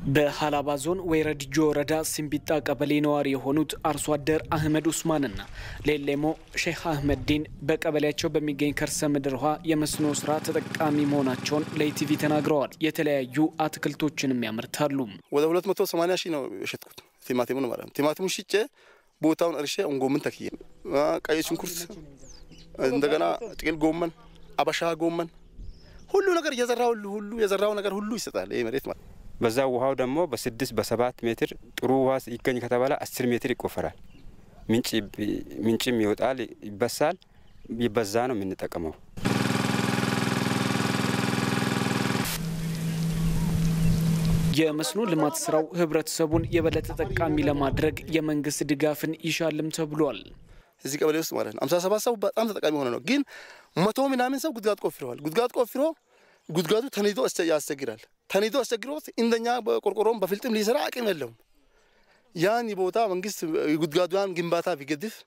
በሀላባ ዞን ወይረድጆ ወረዳ ሲምቢጣ ቀበሌ ነዋሪ የሆኑት አርሶ አደር አህመድ ኡስማንና ሌሌሞ ሼህ አህመድ ዲን በቀበሌያቸው በሚገኝ ከርሰ ምድር ውሃ የመስኖ ስራ ተጠቃሚ መሆናቸውን ለኢቲቪ ተናግረዋል። የተለያዩ አትክልቶችንም ያመርታሉ። ወደ 280 ሺህ ነው የሸጥኩት ቲማቲሙን ማለት ነው። ቲማቲሙን ሽጬ ቦታውን እርሼ እንጎምን ተክዬ ቀይ ሽንኩርት፣ እንደገና ጥቅል ጎመን፣ አበሻ ጎመን ሁሉ ነገር የዘራው ሁሉ የዘራው ነገር ሁሉ ይሰጣል ይህ መሬት ማለት በዛ ውሃው ደግሞ በስድስት በሰባት ሜትር ጥሩ ውሃ ይገኝ ከተባለ አስር ሜትር ይቆፈራል። ምንጭም ይወጣል፣ ይበሳል። ይበዛ ነው የምንጠቀመው። የመስኖ ልማት ስራው ህብረተሰቡን የበለጠ ተጠቃሚ ለማድረግ የመንግስት ድጋፍን ይሻልም ተብሏል። እዚህ ቀበሌ ውስጥ ማለት ነው አምሳ ሰባት ሰው በጣም ተጠቃሚ ሆነ ነው። ግን መቶ ምናምን ሰው ጉድጓድ ቆፍረዋል። ጉድጓድ ቆፍሮ ጉድጓዱ ተኒዶ ያስቸግራል። ተኒዶ አስቸግሮት እንደኛ በቆርቆሮም በፍልጥም ሊሰራ አቅም የለውም። ያን ቦታ መንግስት ጉድጓዷን ግንባታ ቢገድፍ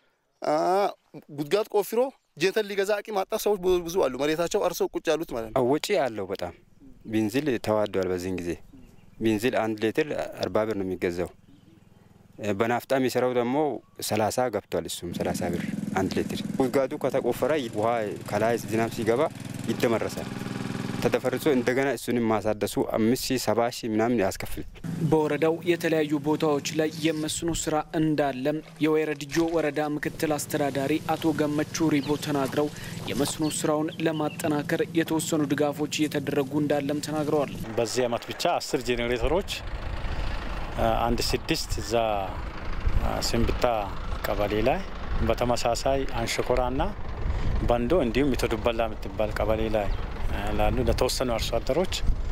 ጉድጓድ ቆፍሮ ጄንተን ሊገዛ አቅም አጣ ሰዎች ብዙ አሉ። መሬታቸው አርሶ ቁጭ ያሉት ማለት ነው። ወጪ አለው በጣም ቤንዚል ተዋዷል። በዚህን ጊዜ ቤንዚል አንድ ሌትር አርባ ብር ነው የሚገዛው። በናፍጣ የሚሰራው ደግሞ ሰላሳ ገብቷል። እሱም ሰላሳ ብር አንድ ሌትር። ጉድጓዱ ከተቆፈረ ውሃ ከላይ ዝናብ ሲገባ ይደመረሳል። ተደፈርሶ እንደገና እሱንም ማሳደሱ አምስት ሺህ ሰባ ሺህ ምናምን ያስከፍል። በወረዳው የተለያዩ ቦታዎች ላይ የመስኖ ስራ እንዳለም የወይረድጆ ወረዳ ምክትል አስተዳዳሪ አቶ ገመቹ ሪቦ ተናግረው የመስኖ ስራውን ለማጠናከር የተወሰኑ ድጋፎች እየተደረጉ እንዳለም ተናግረዋል። በዚህ አመት ብቻ አስር ጄኔሬተሮች አንድ ስድስት እዛ ስንብታ ቀበሌ ላይ በተመሳሳይ አንሸኮራና ባንዶ እንዲሁም ኢቶዱበላ የምትባል ቀበሌ ላይ ላሉ ለተወሰኑ አርሶ አደሮች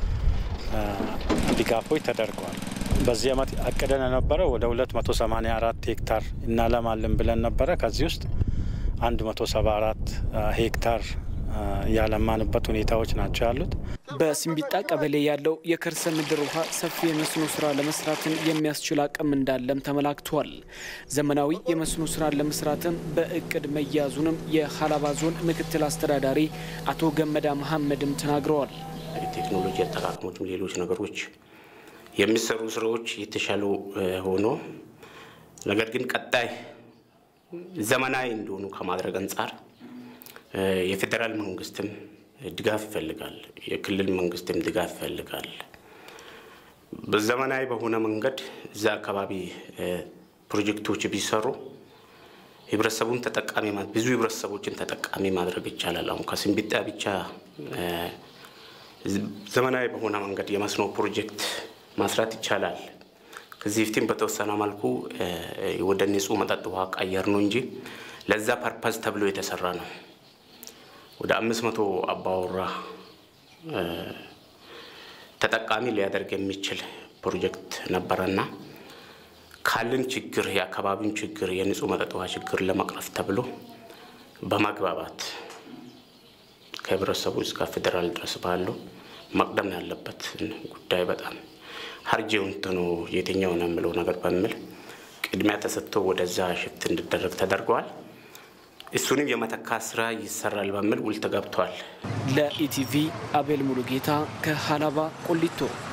ድጋፎች ተደርገዋል። በዚህ አመት አቅደን የነበረው ወደ 284 ሄክታር እናለማለን ብለን ነበረ። ከዚህ ውስጥ 174 ሄክታር ያለማንበት ሁኔታዎች ናቸው ያሉት። በሲምቢጣ ቀበሌ ያለው የከርሰ ምድር ውሃ ሰፊ የመስኖ ስራ ለመስራትን የሚያስችል አቅም እንዳለም ተመላክቷል። ዘመናዊ የመስኖ ስራ ለመስራትም በእቅድ መያዙንም የሀላባ ዞን ምክትል አስተዳዳሪ አቶ ገመዳ መሐመድም ተናግረዋል። ቴክኖሎጂ አጠቃቀሞችም ሌሎች ነገሮች የሚሰሩ ስራዎች የተሻሉ ሆኖ ነገር ግን ቀጣይ ዘመናዊ እንዲሆኑ ከማድረግ አንጻር የፌዴራል መንግስትም ድጋፍ ይፈልጋል። የክልል መንግስትም ድጋፍ ይፈልጋል። በዘመናዊ በሆነ መንገድ እዛ አካባቢ ፕሮጀክቶች ቢሰሩ ህብረተሰቡን ተጠቃሚ ብዙ ህብረተሰቦችን ተጠቃሚ ማድረግ ይቻላል። አሁን ከሲምቢጣ ብቻ ዘመናዊ በሆነ መንገድ የመስኖ ፕሮጀክት ማስራት ይቻላል። ከዚህ በፊትም በተወሰነ መልኩ ወደ ንጹህ መጠጥ ውሃ ቀየር ነው እንጂ ለዛ ፐርፐዝ ተብሎ የተሰራ ነው። ወደ አምስት መቶ አባወራ ተጠቃሚ ሊያደርግ የሚችል ፕሮጀክት ነበረና ካልን ችግር የአካባቢውን ችግር የንጹህ መጠጥ ውሃ ችግር ለመቅረፍ ተብሎ በማግባባት ከህብረተሰቡ እስከ ፌዴራል ድረስ ባለው መቅደም ያለበት ጉዳይ በጣም ሀርጄውን እንትኑ የትኛው ነው የምለው ነገር በሚል ቅድሚያ ተሰጥቶ ወደዛ ሽፍት እንዲደረግ ተደርገዋል። እሱንም የመተካት ስራ ይሰራል በሚል ውል ተገብቷል። ለኢቲቪ አቤል ሙሉጌታ ከሀላባ ቆሊቶ